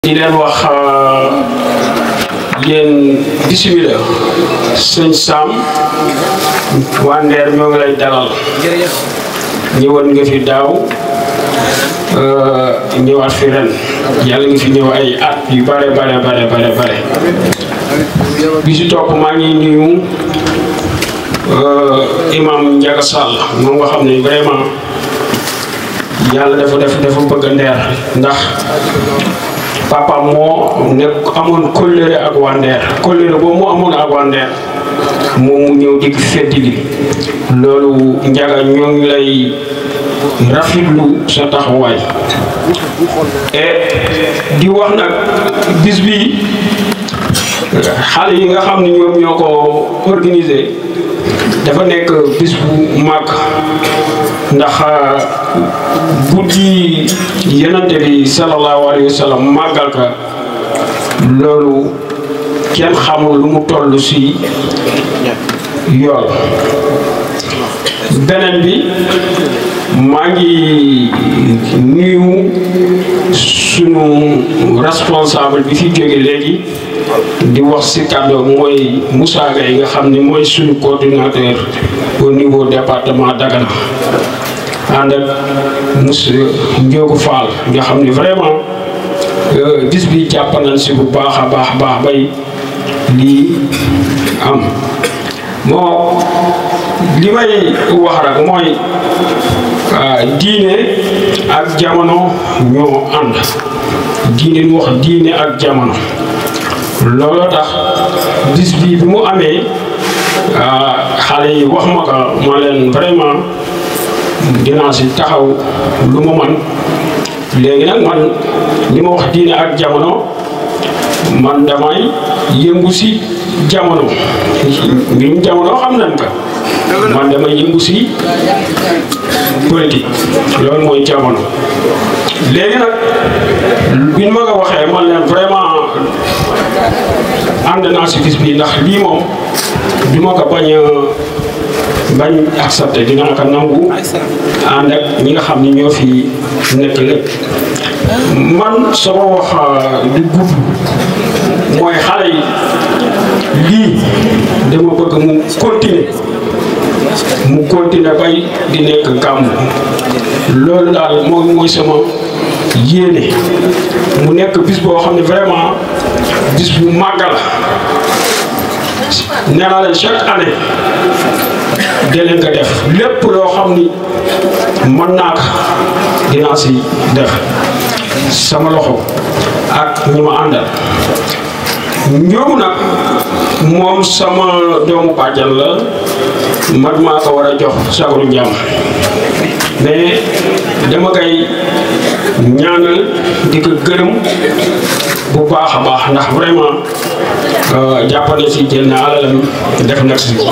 di leen wax yéen bisimilah sëñ Sam waa Ndeer ñoo ngi lay dalal ñëwoon nga fi daaw ñëwaat fi ren yàlla nga fi ñëw ay at yu bare bare bare bare bare bi si topp maa ngi nuyu imam Ndiaga Sall moom nga xam ne vraiment yàlla dafa def dafa bëgg Ndeer ndax papa moo nekk amoon kóllëre ak waa Ndeer kóllëre boobu mu amoon ak waa Ndeer moom mu ñëw di feddili loolu Ndiaga ñoo ngi lay rafetlu sa taxawaay et di wax nag bis bi xale yi nga xam ne ñoom ñoo ko organisé dafa nekk bis bu màgg ndax guddi yenante bi sallallahu alayhi wa sallam màggal ka loolu kenn xamul lu mu toll si yool beneen bi maa ngi nuyu sunu responsable bi fi jóge léegi di wax si kàddu mooy Moussa Gaye nga xam ne mooy suñu coordinateur au niveau département Dagana ànd ak monsieur Ndiogu Fall nga xam ne vraiment bis bi jàpp nañ si bu baax a baax baax bay lii am moo li may wax rek mooy diine ak jamono ñoo ànd diine ñu wax diine ak jamono looloo tax bis bi bi mu amee xale yi wax ma ko ma leen vraiment dinaa si taxaw lu mu man léegi nag man li ma wax diine ak jamono man damay yëngu si jamono mbirum jamono xam nañ ko man damay yëngu si politique loolu mooy jamono léegi nag bi ma ko waxee man leen vraiment ànd naa si bis bi ndax lii moom du ma ko bañ a bañ accepté dinaa ko nangu ànd ak ñi nga xam ni ñoo fi nekk lépp man sama wax du gudd mooy xale yi lii dama bëgg mu continuer mu continuer bay di nekk gàmmu loolu daal moom mooy sama yéene mu nekk bis boo xam ne vraiment bis bu màgg la nee naa leen chaque année deleen ko def lépp loo xam ni mën naa ko dinaa si def sama loxo ak ñi ma àndal ñoom nag moom sama doomu bàjjan la man maa ko war a jox sagaru njàmm mais dama koy ñaanal di ko gërëm bu baax a baax ndax vraiment jàppale si génn alalam def na si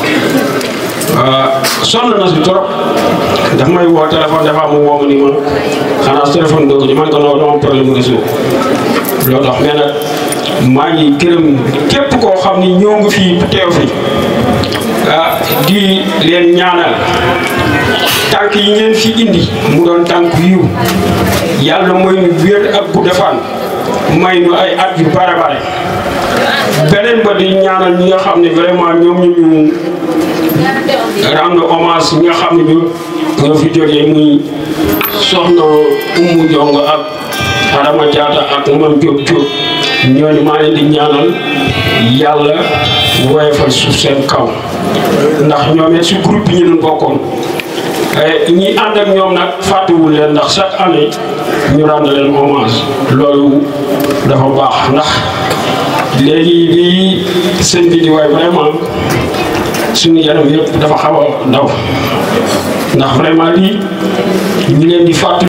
sonn na si trop daf may woo téléphone dafa am woo ma ni ma xanaa téléphone doo ko ji man ko noo dama problème réseau loolu tax mais nag maa ngi gërëm képp koo xam ni ñëw nga fii teew fi ah di leen ñaanal tànk yi ngeen fi indi mu doon tànk yiw yàlla mooy ñu wér ak bu defaan may ñu ay at yu bare bare beneen ba di ñaanal ñi nga xam ne vraiment ñoom ñu ñu rendre hommage ñi nga xam ne ñu ñoo fi jógee muy soxna Umu Jong ak Adama Diatta ak Mam Diop Diop ñooñu maa leen di ñaanal yàlla woyofal suuf seen kaw ndax ñoom it si groupe bi ñu doon bokkoon ñi ànd ak ñoom nag fàttewul leen ndax chaque année ñu rendre leen hommage loolu dafa baax ndax léegi lii seen bi di waay vraiment suñu yaram yëpp dafa xaw a daw ndax vraiment lii ñu leen di fàttali